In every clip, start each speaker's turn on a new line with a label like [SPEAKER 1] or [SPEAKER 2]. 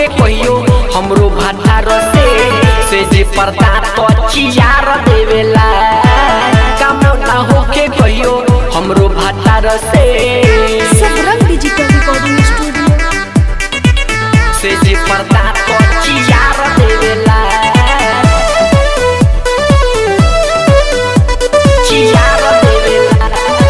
[SPEAKER 1] होके कहियो हमरो भातार से से जे पर्दा तो चियार देवेला काम ना होके कहियो हमरो भातार से
[SPEAKER 2] सबरंग डिजिटल रिकॉर्डिंग स्टूडियो
[SPEAKER 1] से जे पर्दा तो चियार देवेला चियार देवेला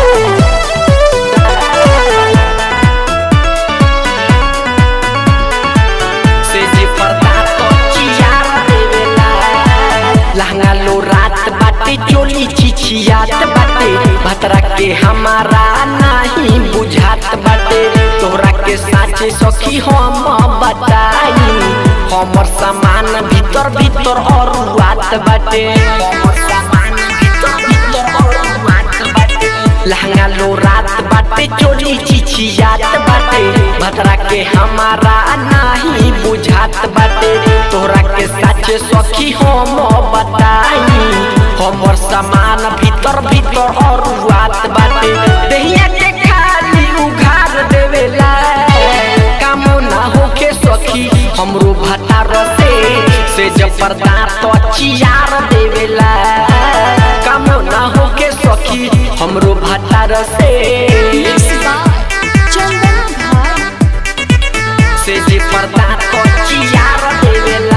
[SPEAKER 1] से जे पर्दा तो चियार देवेला लहंगा लो रात बाटे चोली चिचियात बाटे भतरा के हमारा नहीं बुझात बाटे तोहरा के साचे सखी हम बताई हमर सामान भीतर भीतर और बात बाटे हमर सामान भीतर भीतर और बात बाटे लहंगा लो रात बाटे चोली चिचियात बाटे भतरा के हमारा नहीं बुझात बाटे तोहरा के साचे सखी हम बताई हमर सामान भीतर भीतर और बात बाटे दहिया के खाली उघार देवेला काम ना होके सखी हमरो भतार से से जब पर्दा तो चियार देवेला काम ना होके सखी हमरो भतार से
[SPEAKER 2] मिक्स बाय चंदना भाई
[SPEAKER 1] से जे पर्दा तो चियार देवेला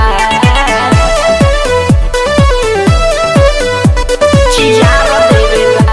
[SPEAKER 1] चियार देवेला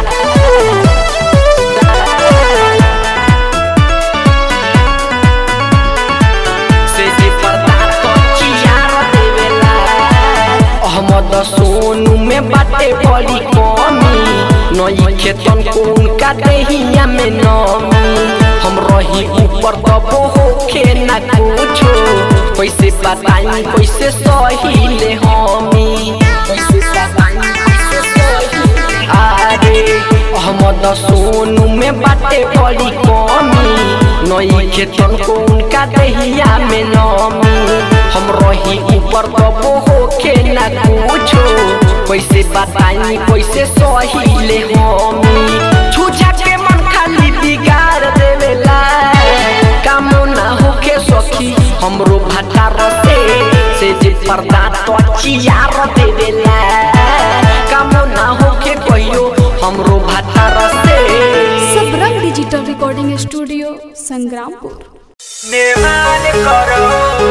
[SPEAKER 1] से जे पर्दा तो चियार देवेला अहमद सोनू में बाटे बड़ी कमी नई खेतन को उनका देहिया में नमी हम रही ऊपर दबो होखे ना कुछो कैसे बताई कैसे सहीले हमी कैसे बताई कैसे सहीले अरे अहमद सोनू में बाटे बड़ी कमी नई खेतन को उनका देहिया में नमी हम रही ऊपर दबो होखे ना कुछो कैसे बताई कैसे सहीले हमी छूछा के मन खाली बिगाड़ देवेला काम ना होके सखी हमरो भतार से से जे पर्दा तो चियार देवेला काम ना होके कहियो हमरो भतार से
[SPEAKER 2] Sabrang digital recording studio Sangrampur
[SPEAKER 1] निर्माण करो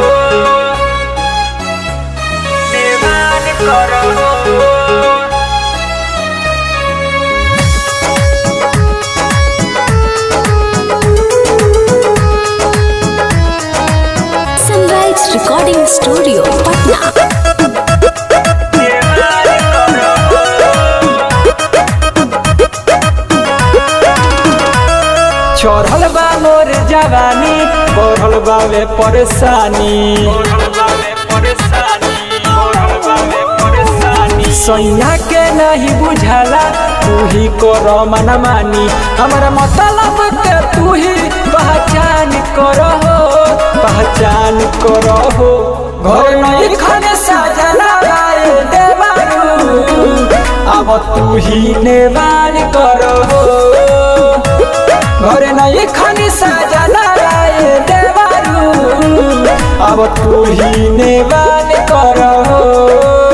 [SPEAKER 1] निर्माण करो
[SPEAKER 2] सनराइज रिकॉर्डिंग स्टूडियो पटना
[SPEAKER 3] चढ़ल बा मोर जवानी बढ़ल बावे परेशानी सैया के नहीं बुझाला तू ही कर मना मानी हमारा मतलब के तू ही पहचान करो पहचान करो घर नहीं खाने साजना राय देवारू अब तू ही नेवान करो घरे नहीं खानी साजना राय देवारू अब तू ही नेवान करो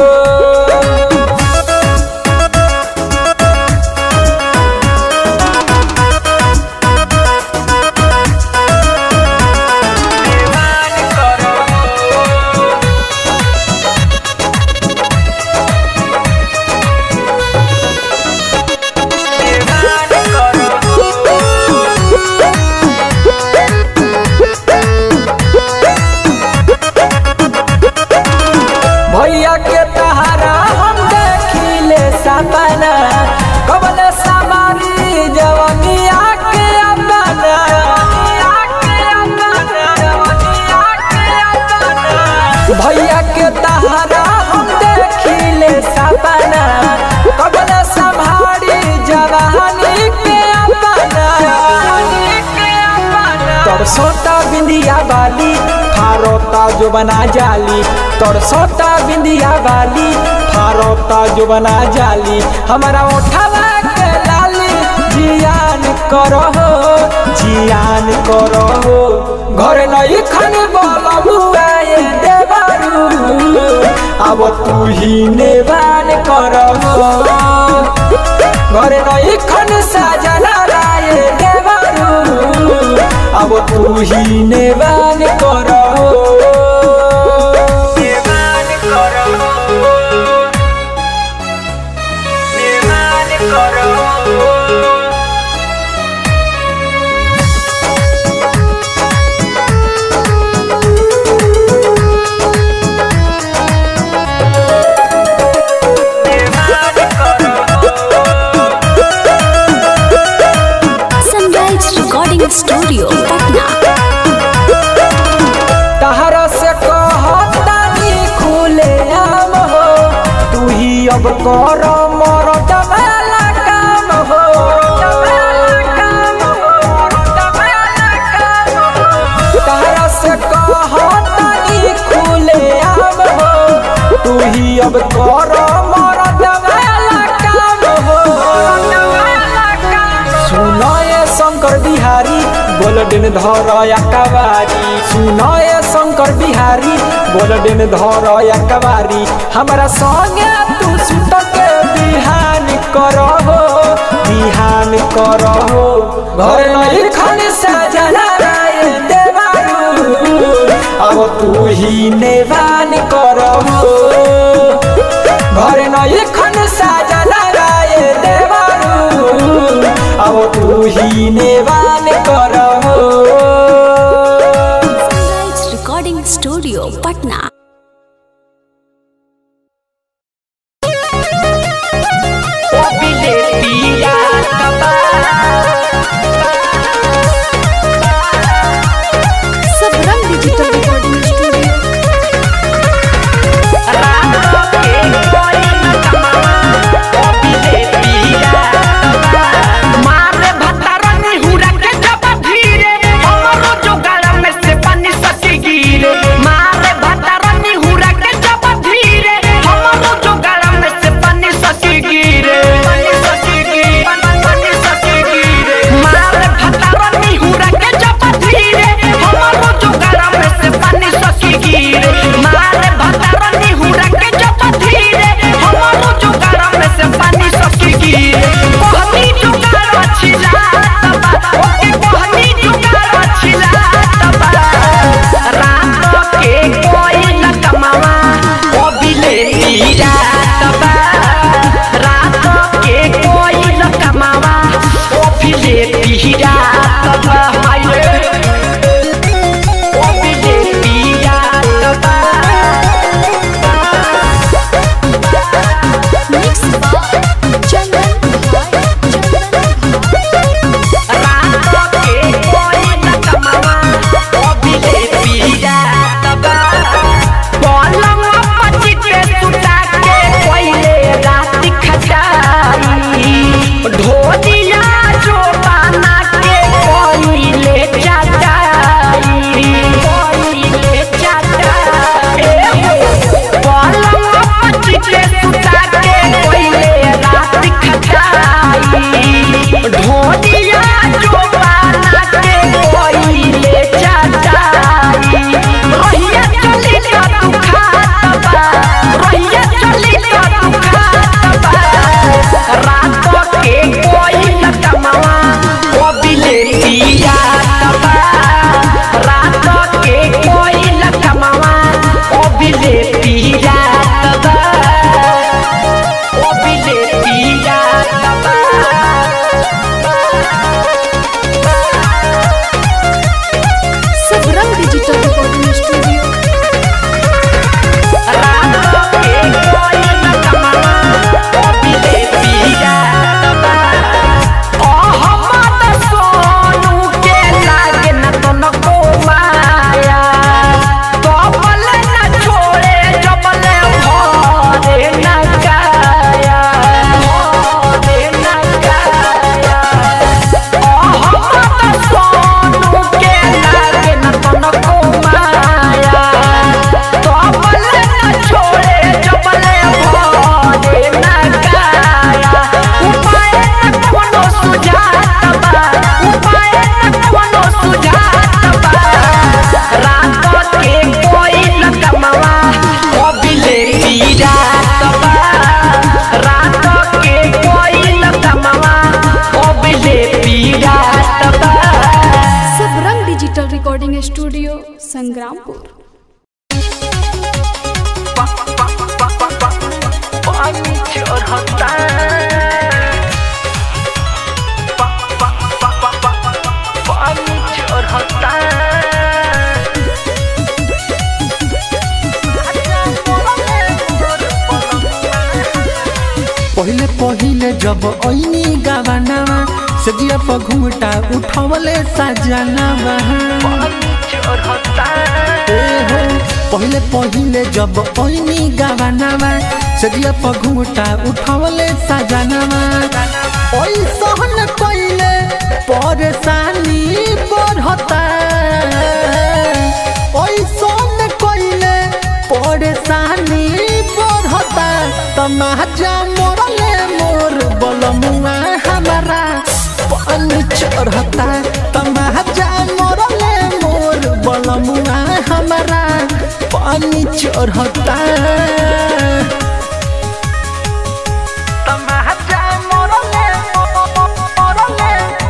[SPEAKER 3] भैया के तहारा हम देखिले सपना कबल सवारी जवनिया के अपना भैया के तहारा हम देखिले सपना कबल संभारी जवानी के अपना तरसोता बिंदिया वाली फारोता जो बना जाली तरसोता बिंदिया वाली फारोता जो बना जाली हमारा उठावा के लाली जियान करो जियान करो घर नहीं खन बोल बुआए अब तू ही नेवान करहो घरे नई खन साजना राय देवरू अब तू ही नेवान करहो नेवान करहो नेवान करहो
[SPEAKER 2] सनराइज रिकॉर्डिंग स्टूडियो पटना
[SPEAKER 3] तहरा से कहतानी खुले आम हो तू ही अब कर मर वाला काम हो तहरा से कहतानी खुले आम हो तू ही अब कर मर वाला काम हो सुनए शंकर बिहारी गोल्डन धर कवारी सुनए शंकर बिहारी गोल्डन धर कवारी हमरा संगे तू सुत के बिहान करहो बिहान करहो घर नहीं खन सजना राय देवारू अब तू ही नेवान करहो घर नहीं खन साजना राय देवारू अब तू ही नेवान करहो
[SPEAKER 2] सनराइज रिकॉर्डिंग स्टूडियो पटना
[SPEAKER 1] पिया
[SPEAKER 4] डिजिटल रिकॉर्डिंग स्टूडियो संग्रामपुर
[SPEAKER 1] पानी चढ़ता पानी चढ़ता
[SPEAKER 5] पहिले पहिले जब ऐनी गावानावा सजिया पर घुमटा उठवले सजनावा
[SPEAKER 1] पानी चढ़ता
[SPEAKER 5] ए हो पहिले पहिले जब ऐनी गावानावा सजिया पर घुमटा उठवले सजनावा ओइ सहन कइले परेशानी बढ़ता ओइ सहन कइले परेशानी बढ़ता तमाजा मोरले मोर बलमुआ हमारा पानी चढ़ता तमाजा मोरले मोर बलमुआ हमारा पानी चढ़ता
[SPEAKER 1] तमाचा मोरले मोरले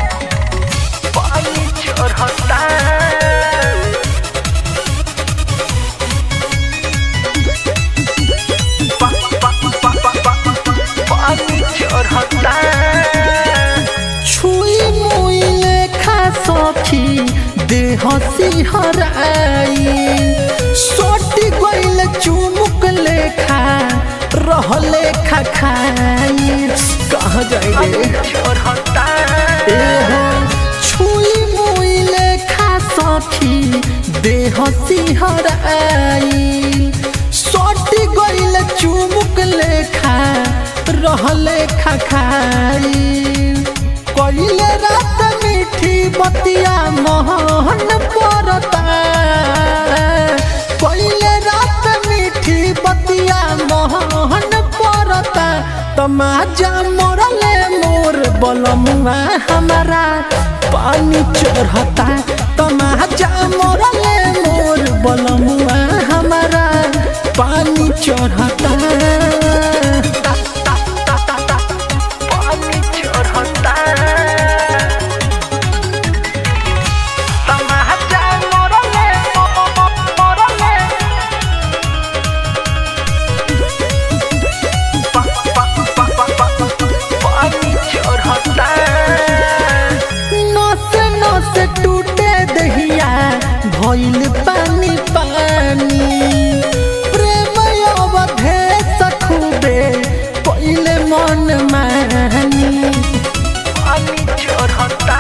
[SPEAKER 1] पानी चढ़ता पानी चढ़ता
[SPEAKER 5] छुई मुई लेखा सखी देह सिहराई सोटी गइल चुमुक लेखा रहले खा खाई कहाँ जाइले
[SPEAKER 1] चढ़ता
[SPEAKER 5] ए हो छुई मुई लेखा सखी देह सिहराई सोटी गइल चुमुक लेखा रहले खा खाई कइले रात मीठी बतिया मोहन परता कइले रात मीठी बतिया मोहन परता तमाजा मोरले मोर बलमुआ हमारा पानी चढ़ता तमाजा मोरले मोर बलमुआ हमारा पानी चढ़ता
[SPEAKER 1] पानी चढ़ता तमाचा मोरले मोरले पानी चढ़ता
[SPEAKER 5] नस नस टूटे दहिया भइल पानी पानी प्रेम अवधे सखुबे पहिले मन मानी
[SPEAKER 1] पानी चढ़ता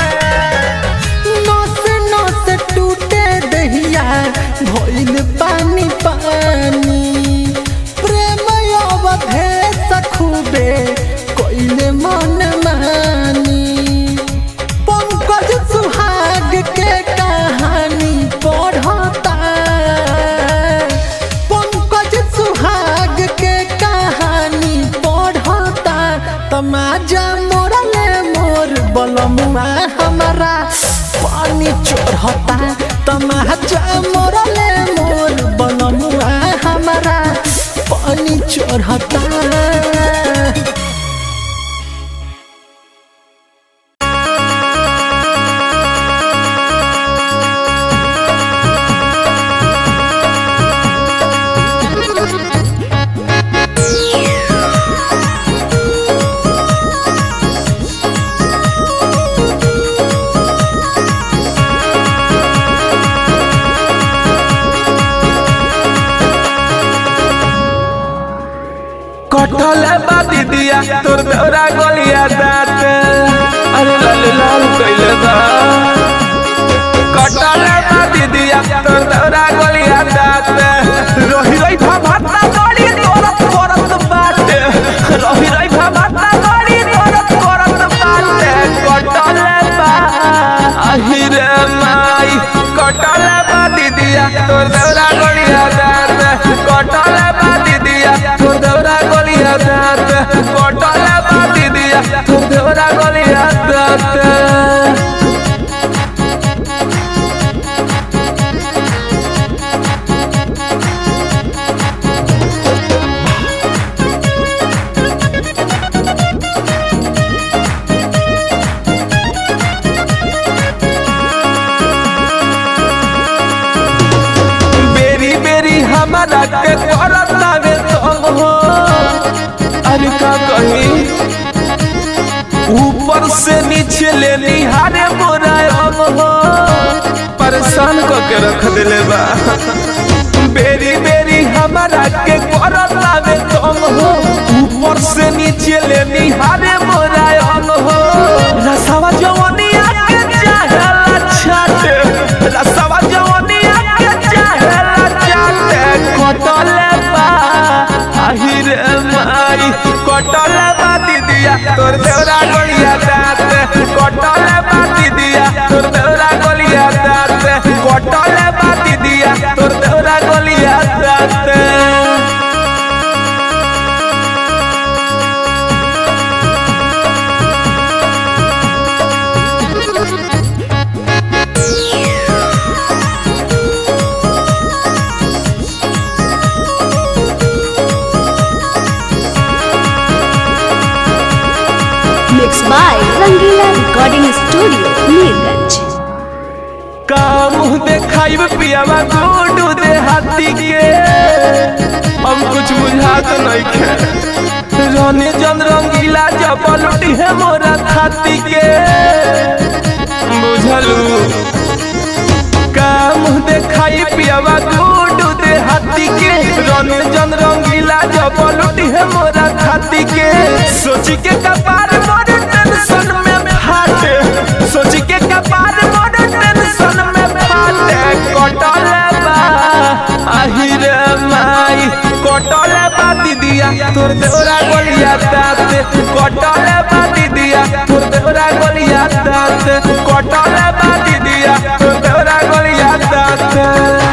[SPEAKER 5] नस नस टूटे दहिया भइल पानी पानी प्रेम अवधे सखुबे कइले मन मानी पंकज सुहाग के कहानी पढ़ता पंकज सुहाग के कहानी पढ़ता तमाजा मोरले मोर बलमुआ हमारा पानी चढ़ता तमाजा मोरले मोर बलमुआ हमारा पानी चढ़ता
[SPEAKER 3] कटल बा दीदिया तोर दौरा गलिया दात अरे लाल लाल कइले बा कटल बा दीदिया तोर दौरा गलिया दात रही रही भाता गड़ी तोरत करत बाटे रही रही भाता गड़ी तोरत करत बाटे कटल बा अहिरे माई कटल बा दीदिया तोर दौरा गलिया दात कटल बा दीदिया तोर दौरा गलिया दात कटल बा दीदिया तोर दौरा गलिया दात
[SPEAKER 6] हमारा के करतावे तंग हो अरे का कही ऊपर से नीचे ले निहारे मोरा अंग हो परेशान करके रख दिले बा बेरी बेरी हमारा के करतावे तंग हो ऊपर से नीचे ले निहारे मोरा अंग हो रसवा जवनिया के चाहेला छाटे रसवा जवनिया के चाहेला छाटे कटले बा आहिरे माई कटले बा दीदिया तोर देवरा गलिया दात कटले बा दीदिया तोर देवरा गलिया दात कटले बा दीदिया तोर देवरा गलिया दात
[SPEAKER 2] Mixed by Rangila Recording Studio, Neerganj.
[SPEAKER 6] काम देखाइब पियावा गोडू दे हाथी के हम कुछ बुझात नहीं खे रने जन रंगीला जब लुटी है मोरा खाती के बुझलू काम देखाई पियावा गोडू दे हाथी के रने जन रंगीला जब लुटी है मोरा खाती के सोची के कपार मोर टेंशन में फाटे सोची के कपार मोर टेंशन में फाटे कटले बा आहिरे माई कटले बा दीदिया तोर देवरा गलिया दाते कटले बा दीदिया तोर देवरा गलिया दाते कटले बा दीदिया तोर देवरा गलिया दाते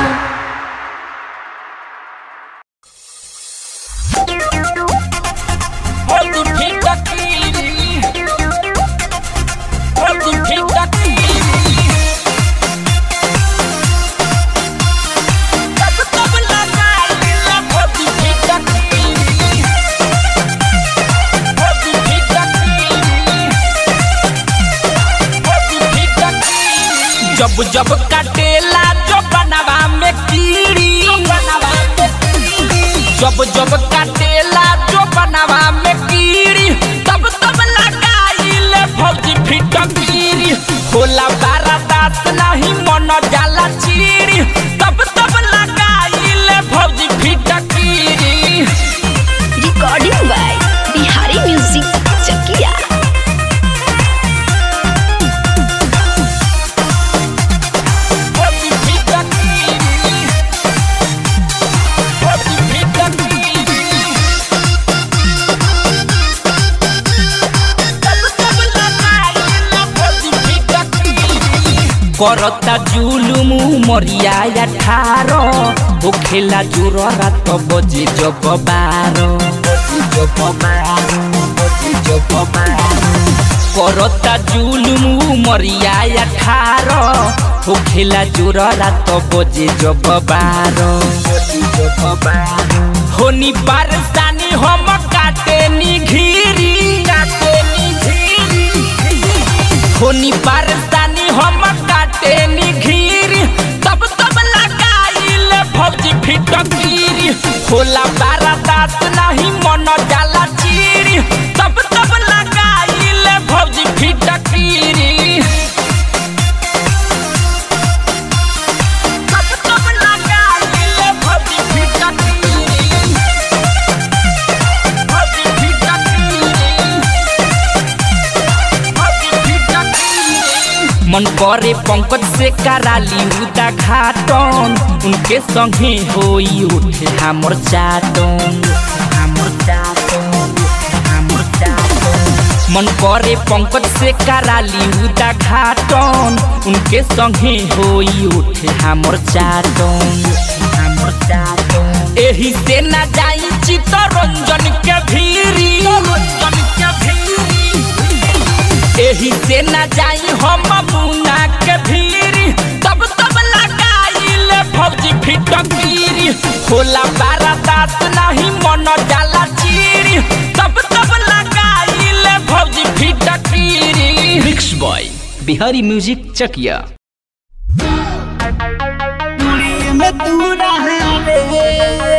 [SPEAKER 7] जब जब काटेला जो बनवा में कीड़ी जब जब काटेला जो बनवा में कीड़ी तब तब लगाइले फौजी फिटकीरी होला बारा दास नहीं मन जाला चीड़ी तब तब लगाइले फौजी फिटकीरी
[SPEAKER 2] Recording by Bihari Music, Chakia.
[SPEAKER 7] फौजी फिटकीरी फौजी फिटकीरी करता जुलुम मरिया अठारो ओ खेला जुर रात बजे जब बारो जब बारो जब बारो करता जुलुम मरिया अठारो ओ खेला जुर रात बजे जब बारो जब बारो होनी बारसानी हम काटे नी घीरी काटे नी घीरी होनी बारसानी हम काटे नी घीरी तब तब लगाइले फौजी फिटकीरी होला बारा दास नहीं मन जाला चीरी तब तब लगाइले फौजी फिटकीरी तब तब लगाइले फौजी फिटकीरी फौजी फिटकीरी मन करे पंकज से कराली उदा घाटन उनके संगे होई उठे हमर चाटन हमर चाटन हमर चाटन मन करे पंकज से कराली उदा घाटन उनके संगे होई उठे हमर चाटन हमर चाटन एही से ना जाई चित्तरंजन के भीरी रंजन के भीरी एही से न जाई हम मुना के भीरी तब तब लगाइले फौजी फिटकीरी होला बारा दास नहीं मन जाला चीरी तब तब लगाइले फौजी फिटकीरी
[SPEAKER 8] mix by Bihari music Chakiya
[SPEAKER 7] में तू रहा रे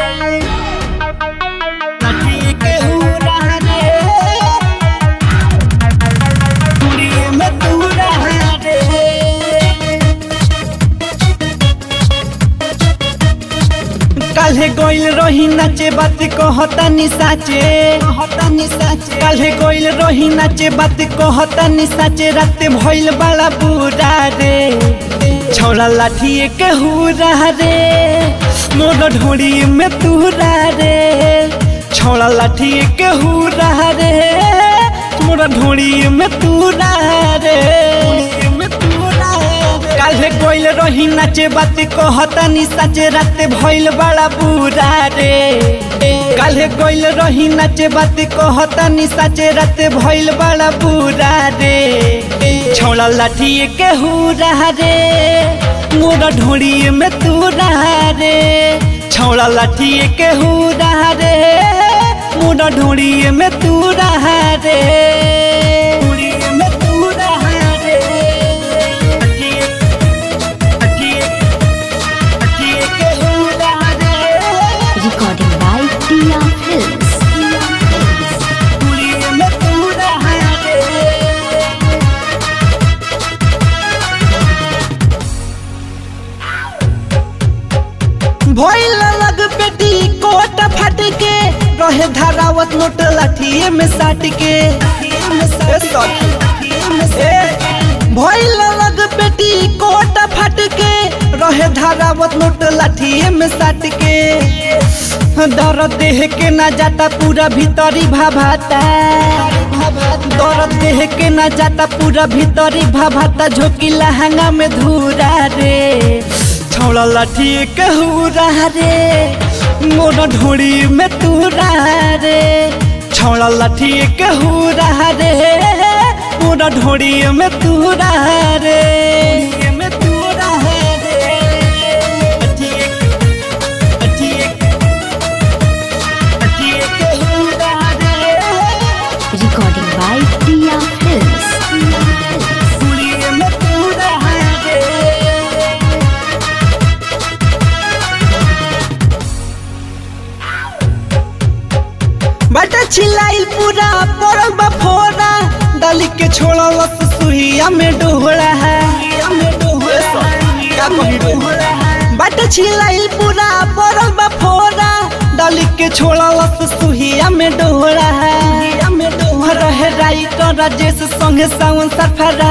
[SPEAKER 9] काल्हे गइल रही नाचे बात कहता नि साचे कहता नि साचे काल्हे गइल रही नाचे बात कहता नि साचे रात भइल बड़ा बुरा रे छौड़ा लाठी के हुरा रे मोर ढोड़ी में तूरा रे छौड़ा लाठी के हुरा रे मोर ढोड़ी में तूरा रे में तूरा रे काल्हे गइल रही नाचे बात कहता नि साचे रात भइल बड़ा बुरा रे काल्हे गइल रही नाचे बात कहता नि साचे रात भइल बड़ा बुरा रे छौड़ा लाठी के हुरा रे मोरा ढोड़ी में तूरा रे छौड़ा लाठी के हुरा रे मोरा ढोड़ी में तूरा रे ढोड़ी में तूरा रे
[SPEAKER 2] Recording by Tia Films.
[SPEAKER 9] भइल लग बेटी कोट फट के रहे धरावत नोट लाठिए में साट के ए सखी, ए, भइल लग बेटी कोट फट के रहे धरावत नोट लाठिए में साट के दर्द देह के ना जाता पूरा भीतरी भाभाता दर्द देह के ना जाता पूरा भीतरी भाभाता झोंकी लहंगा में धूरा रे छौड़ा लाठी कहूरा रे मोर ढोड़ी में तूरा रे छौड़ा लाठी कहूरा रे मोर ढोड़ी में तूरा रे में तूरा रे
[SPEAKER 2] Recording by Tia Films.
[SPEAKER 9] बटा छिलाइल पूरा पड़ल बा फोरा डाली के छोड़ा लस सुहिया में डोहरा है बटा छिलाइल पूरा पड़ल बा फोरा डाली के छोड़ा लस सुहिया में डोहरा है रहे राइटर राजेश संगे सावन सफरा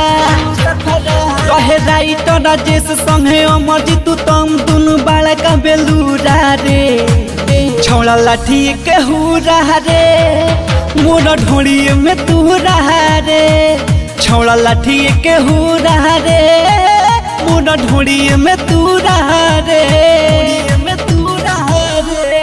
[SPEAKER 9] रहे राइटर राजेश संगे अमरजीत तम दुनु बाड़ा का बेलूरा रे छौड़ा लाठी के हुरा रे मोर ढोड़ी में तूरा रे छौड़ा लाठी के हुरा रे मोर ढोड़ी में तूरा रे में तूरा रे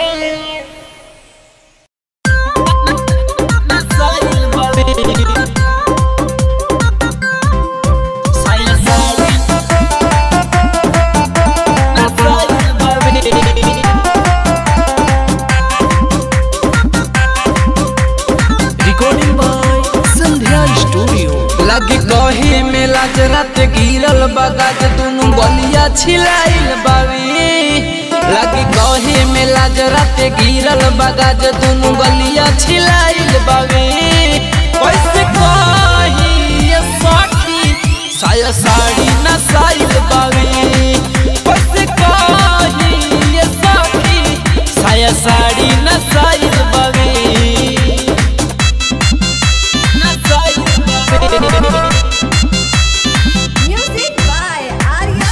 [SPEAKER 1] रिकॉर्डिंग बाय संध्या स्टूडियो लगे कहे में लाज रात गिरल बगाज दुनु गलिया छिलाइल बावे लगे कहे में लाज रात गिरल बगाज दुनु गलिया छिलाइल बावे कैसे कही ये सखी साया साड़ी न साइल बावे कैसे कही ये सखी साया साड़ी न साइल बावे
[SPEAKER 2] Music by Arya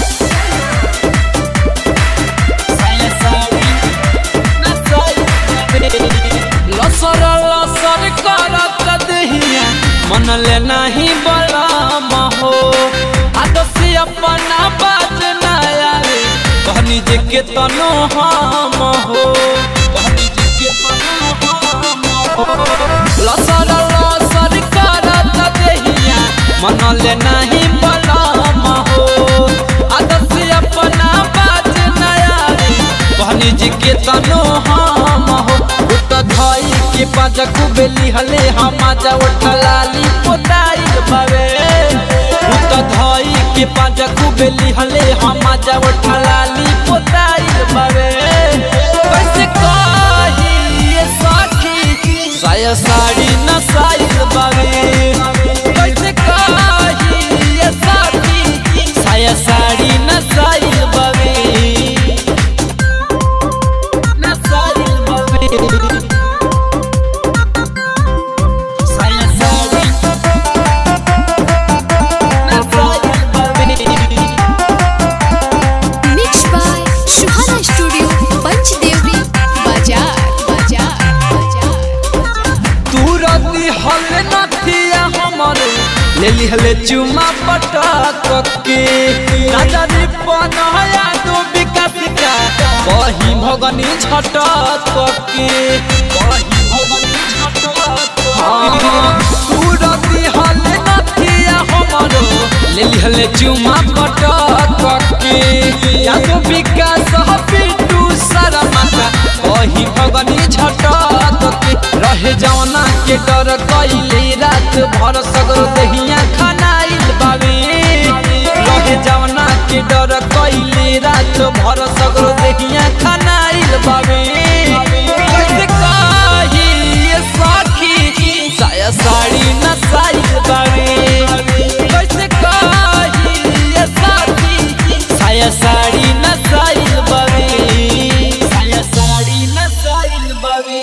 [SPEAKER 1] लसर लसर करत दहिया मन ले नहीं बलम हो आदसी अपना बात ना आवे कहनी जे के तनो हम हो कहनी जे के तनो हम हो लसर लसर करत दहिया मन ले नहीं बलम हो आदसी अपना बात ना आवे कहनी जी के तनो हम हो उत धई के पाजा कुबेली हले हम जा उठलाली पोताई बावे उत धई के पाजा कुबेली हले हम जा उठलाली पोताई बावे कैसे कही ये सखी साया साड़ी न साइल बावे कैसे कही ये सखी साया साड़ी न साइल बावे
[SPEAKER 3] ले लिहले चुमा पटक के राजा रे पनया दो विकास का कही भगनी झटक के कही भगनी झटक सूरती हले नथिया हमरो ले लिहले चुमा पटक के या तो विकास ह पिटू सारा माता कही भगनी झटक के रहे जवना के डर कइले रात भर सगरो देहिया खनाइल बावे रहे जवना के डर कइले रात भर सगरो देहिया खनाइल बावे कैसे कही ये सखी साया साड़ी नसाइल बावे कैसे कही ये सखी साया साड़ी नसाइल बावे साया साड़ी नसाइल बावे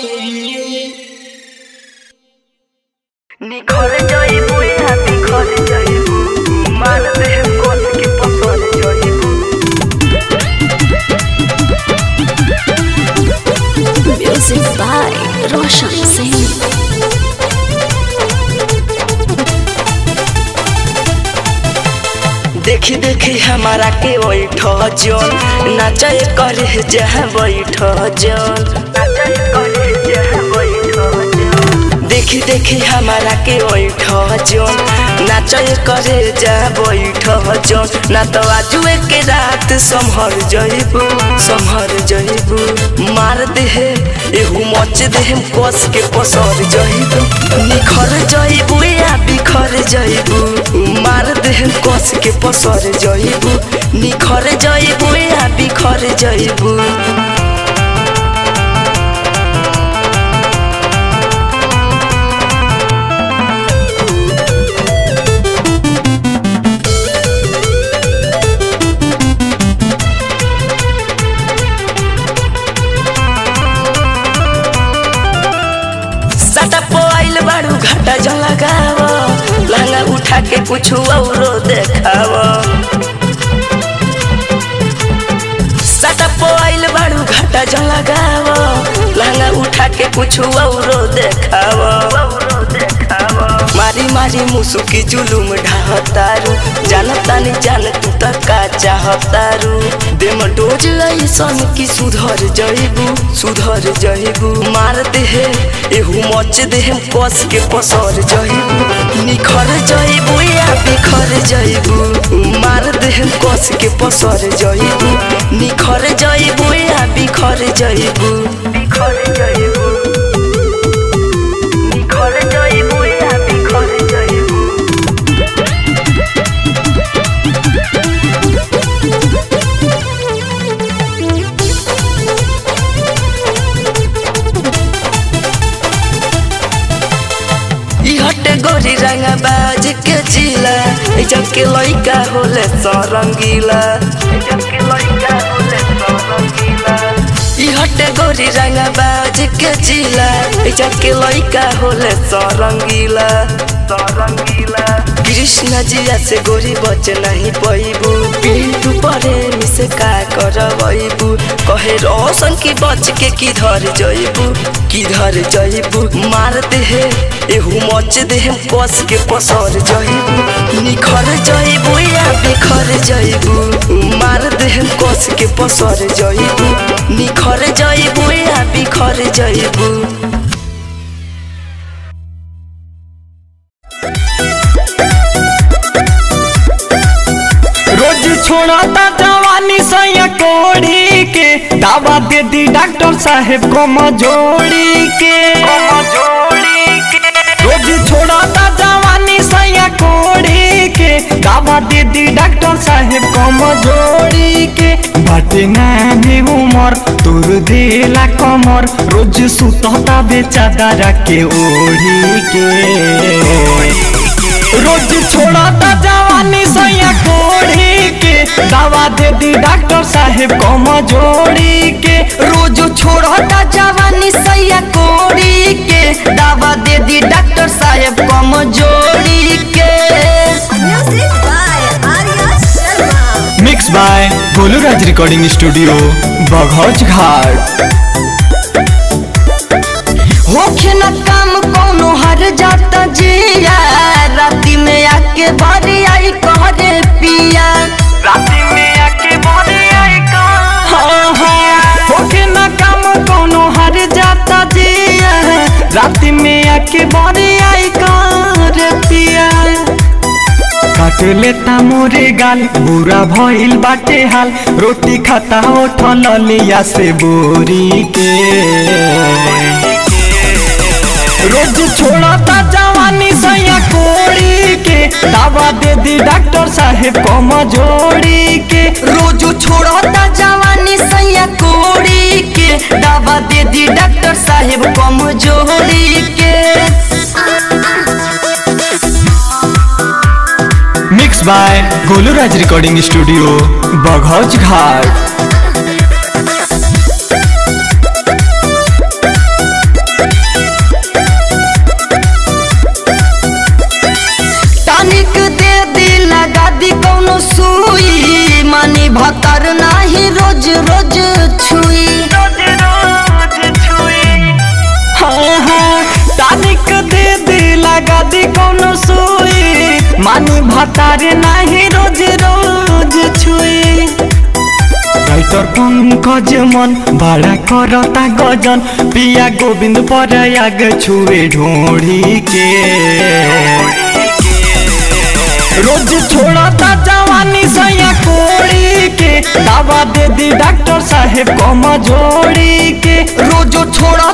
[SPEAKER 10] निखर जाइबू या बिखर जाइबू मार दे कोस के पसर जाइबू
[SPEAKER 2] Music by Roshan Singh.
[SPEAKER 10] देखी देखी हमारा के बैठ जन नाचे करे जहाँ बैठ जन नाचे करे जहाँ बैठ जन देखी देखी हमारा के बैठ जन नाचे करे जहाँ बैठ जन ना तो आजुए के रात संभर जइबू संभर जइबू मार दे एहू मच दे कस के पसर जइबू निखर जइबू या बिखर जइबू मार दे कस के पसर जइबू निखर जइबू या बिखर जइबू सटा पोइल बाड़ू घाटा जल लगाव लहंगा उठा के कुछ औरो देखाव सटा पोइल बाड़ू घाटा जल लगाव लहंगा उठा के कुछ औरो देखाव मारी मारी मुसुकी जुलुम ढाहतारू जानतानी जान तू त का चाहतारू देम डोज ऐसन की सुधर जइबू सुधर जइबू मार दे एहू मच दे कस के पसर जइबू निखर जइबू या बिखर जइबू मार दे कस के पसर जइबू निखर जइबू या बिखर जइबू बिखर जइबू निखर जइबू या बिखर जइबू ई हटे गोरी रंगा बाज के जिला ई जग के लइका होले सरंगीला ई जग के लइका होले सरंगीला ई हटे गोरी रंगा बाज के जिला ई जग के लइका होले सरंगीला सरंगीला कृष्ण जिया से गोरी बच नहीं पैबू पिंटू परे मिसे का करबैबू कहे रोशन की बच के किधर जइबू किधर जइबू मार दे एहू मच दे कस के पसर जइबू निखर जइबू या बिखर जइबू मार दे कस के पसर जइबू निखर जइबू या बिखर जइबू
[SPEAKER 9] रोज छोड़ता जवानी सैया कोड़ी के दावा दे दी डॉक्टर साहेब को मजोड़ी के रोज छोड़ता जवानी सैया कोड़ी के दावा दे दी डॉक्टर साहेब को मजोड़ी के बाटे नामे उमर तोर देला कमर रोज सुतता बेचारा के ओढ़ी के रोज छोड़ता जवानी सैया कोड़ी के दवा दे दी डॉक्टर साहेब कम जोड़ी के रोज छोड़ता जवानी सैया कोड़ी के दवा दे दी डॉक्टर साहेब कम जोड़ी के
[SPEAKER 2] Music by Arya Sharma.
[SPEAKER 9] Mix by Goluraj recording studio Baghauch Ghat होखे न काम कोनो
[SPEAKER 10] हर जाता जिया राती में आके बारी आई कहरे पिया राती में आके बारी आई
[SPEAKER 9] हाँ, हाँ, होके ना काम कोनो हर जाता जिया रात में आके बड़े आई कर पिया काट लेता मोरे गाल बुरा भइल बाटे हाल रोटी खाता उठल लिया से बोरी के रोज छोड़ता जवानी सैया कोड़ी के दवा दे दी डॉक्टर साहेब कमजोरी के
[SPEAKER 10] रोज छोड़ता जवानी सैया कोड़ी के दवा दे दी डॉक्टर साहेब कमजोरी के
[SPEAKER 3] mix by Goluraj recording studio Baghauj Ghat
[SPEAKER 10] tonic दे दी लगा दी कौनो सुई मानी भतर नाही रोज रोज छुई
[SPEAKER 9] हाँ हाँ तानिक दे दे लगा दी कोनो सुई मानी भतारे नाही रोज रोज छुई राइटर पंकज मन बड़ा करता गजन पिया गोविंद पर आग छुए ढोड़ी के रोज छोड़ता जवानी सैया कोड़ी के दवा दे दी डॉक्टर साहेब कमजोरी के
[SPEAKER 10] रोज छोड़ा